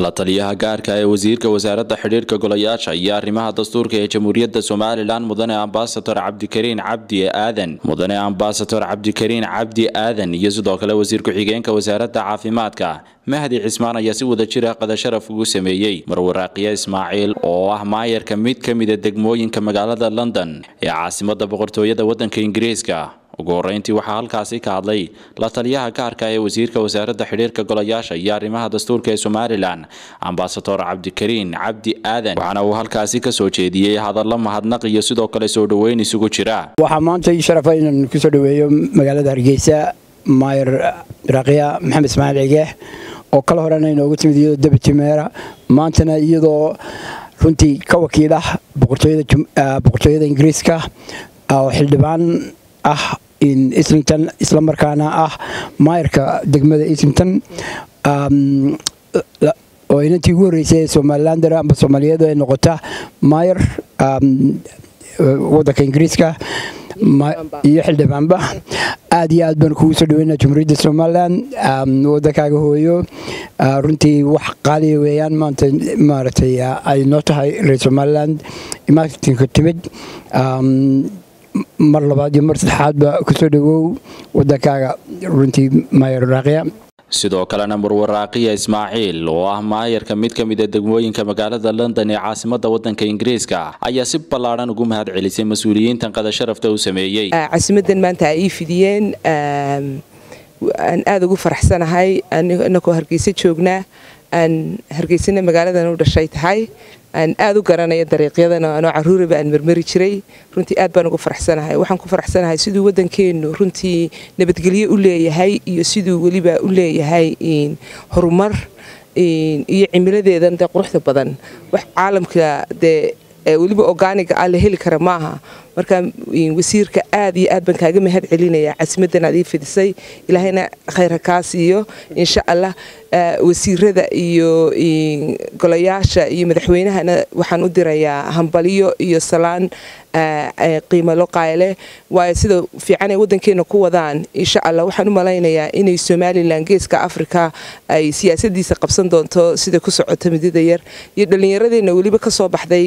la taliyaha gaarka ee wasiirka wasaaradda xidhiirka golayaasha iyo arrimaha dastuurka ee jamhuuriyadda somalilan mudane ambasador cabdikariin cabdi aadan mudane ambasador cabdikariin cabdi aadan iyo sidoo kale wasiir ku-xigeenka wasaaradda caafimaadka mahdi cismaan ayaa si wada jira qadasharaf ugu sameeyey marwaraaqiye ismaaciil oo ah maayarka mid ka mida degmooyinka magaalada london ee caasimada boqortooyada waddanka ingiriiska ugu horeyntii waxaa halkaasi ka hadlay la taliyaha gaarka ee wasiirka wasaaradda xidhiirka golayaasha iyo arrimaha dastuurka ee somalilan ambasador cabdikariin cabdi aadan waxaana uu halkaasi ka soo jeediyey hadallo mahadnaq iyo sidoo kale soo dhoweyn isugu jira waxaa maanta ii sharafa inaan kusoo dhoweeyo magaalada hargeysa maayar raaqiya maxamed ismaaciil cigeex oo kala horena inoogu timid iyadoo dabatimeera maantana iyadoo runtii ka wakiil ah boqortooyada ingiriiska oo xildhibaan ah islington islamarkaana ah maayarka degmada islington oo inantii ugu horreysay ee somalilander amba soomaaliyeed ay noqota maayar wadanka ingiriiska iyo xildhibaanba aad iyo aad baan kugu soo dhaweyna jumhuuriyadda somalilan wadankaaga hooyo runtii wax qaaliya weeyaan maanta maaragtay ay noo tahay reer somaliland marketinka timid mar labaad iyo mar saddexaadba kusoo dhawow wadankaaga runtii maayar raaqiya sidoo kalena marwaraaqiya ismaaciil oo ah maayarka mid ka mida degmooyinka magaalada london ee caasimada wadanka ingiriiska ayaa si ballaadhan ugu mahad celisay mas-uuliyiintan qadasharafta u sameeyey casimadan maanta ay ii fidiyeen aan aada ugu faraxsanahay inakoo hargeysa joognaa aan hargeysana magaaladan u dhashay tahay aan aada u garanaya dariiqyadan anoo caruuraba aan marmari jiray runtii aad baan ugu faraxsanahay waxaan ku faraxsanahay siduu waddankeennu runtii nabadgelyo u leeyahay iyo siduu weliba u leeyahay horumar iyo cimiladeedan dee quruxda badan wax caalamka dee weliba organiga ah la heli kara maaha marka wasiirka aad iyo aad baan kaaga mahad celinaya casimadan aad ii fidisay ilaahayna khayr ha kaa siiyo insha allah wasiirada iyo golayaasha iyo madaxweynahana waxaan u dirayaa hambalyo iyo salaan qiimalo qayle waayo sida fiican ay waddankeena ku wadaan insha allah waxaan u malaynayaa inay somalilan geeska africa ay siyaasadiisa qabsan doonto sida ku socota midida yar iyo dhallinyaradeenna weliba ka soo baxday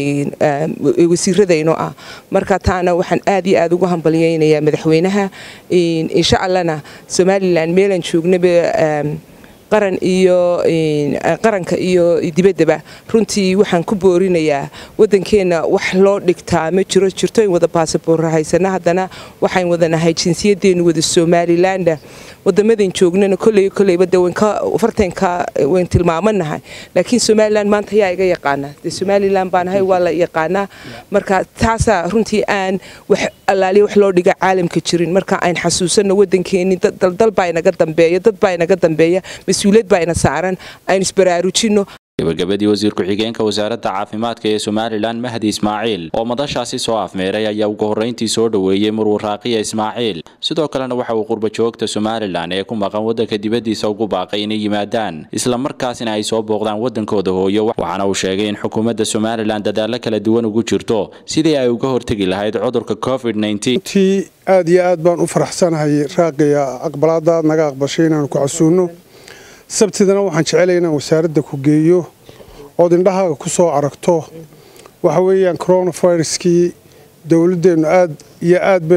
wasiiradayno ah marka taana waxaan aad iyo aad ugu hambalyaynayaa madaxweynaha insha allahna somalilan meelaan joognaba qaran iyo qaranka iyo dibaddaba runtii waxaan ku boorinayaa waddankeenna wax loo dhigtaa ma jiro jirto in wada baasabor haysana haddana waxayn wadanahay jinsiyadeennu wada somaliland wadamadan joognana koley koleyba de fartanka wayn tilmaamanahay laakiin somalilan maanta ayaa iga yaqaana de somalilan baanahay waa la yaqaanaa marka taasaa runtii aan wax allaaliya wax loo dhiga caalamka jirin marka aan xasuusano waddankeeni daldal baa inaga dambeeya dad baa inaga dambeeya mas-uuliyad baa ina saaran aynu isbaraarujino gabagabadii wasiir ku-xigeenka wasaaradda caafimaadka ee somalilan mahdi ismaaciil oo madashaasi soo afmeeray ayaa ugu horreyntii soo dhoweeyey marwaraaqiya ismaaciil sidoo kalena waxa uu qurba joogta somalilan ee ku maqan waddanka dibaddiisa ugu baaqay inay yimaadaan islamarkaasina ay soo booqdaan waddankooda hooyo waxaana uu sheegay in xukuumadda somalilan dadaallo kala duwan ugu jirto sidii ay uga hortegi lahayd cudurka covid ti aad iyo aad baan u faraxsanahay raaqiya aqbalaadaad naga aqbashay inaanu ku casuunno sabtidana waxaan jecelaya inaan wasaaradda ku geeyo ood indhahaaga ku soo aragto waxa weeyaan coronaviruskii dowladdeennu aad iyo aad bay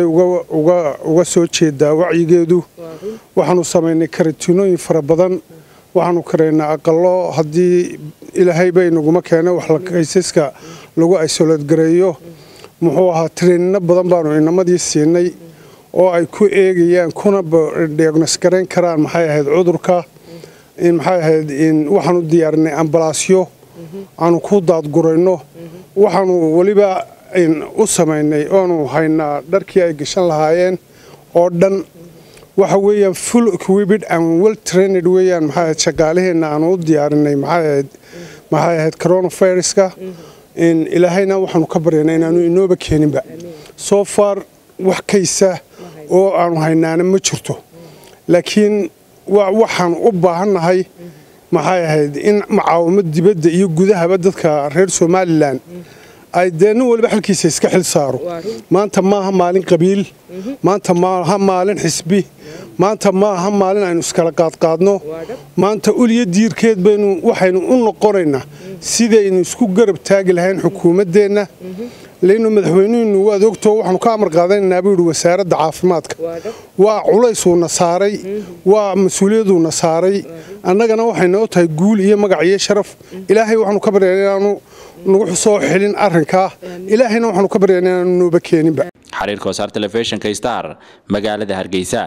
uga soo jeedaa wacyigeedu waxaanu samaynay karatinooyin fara badan waxaanu karaynaa aqalo haddii ilaahayba inaguma keena wax kaysaska lagu isoleedgareeyo muxuu ahaa treenino badan baanu inamadii siinay oo ay ku eegayaan kuna diagnos garayn karaan maxay ahayd cudurka maxay ahayd waxaanu diyaarinay ambalaasyo aanu ku daadgurayno waxaanu weliba u samaynay oanu haynaa dharkii ay gashan lahaayeen oo dhan waxa weeyaan full equiped and well trained weeyaan maxay ahayd shaqaalaheenna aanu u diyaarinay maxay ahayd maxay ahayd coronaviruska ilaahayna waxaanu ka baryaynaa inaanu inooba keeninba soo far wax kaysa oo aanu haynaana ma jirto laakiin waxaan u baahannahay maxay ahayd in macaawimo dibadda iyo gudahaba dadka reer somalilan ay dee nin waliba xalkiisa iska xil saaro maanta maaha maalin qabiil maanta maaha maalin xisbi maanta maaha maalin aynu iskala qaadqaadno maanta uliyo diirkeed baynu waxaynu u noqonaynaa sidaynu isku garab taagi lahayn xukuumaddeenna leynu madaxweynuhinu waad ogtoo waxaanu ka amar qaadanaynaa buu yidhi wasaaradda caafimaadka waa culaysuuna saaray waa mas-uuliyaduuna saaray annagana waxay noo tahay guul iyo magac iyo sharaf ilaahay waxaanu ka baryaynaa inaanu nagu soo xilin arrinkaa ilaahayna waxaanu ka baryaynaa inaanu nooba keeninba xariirka wasaar telefishinka star magaalada hargeysa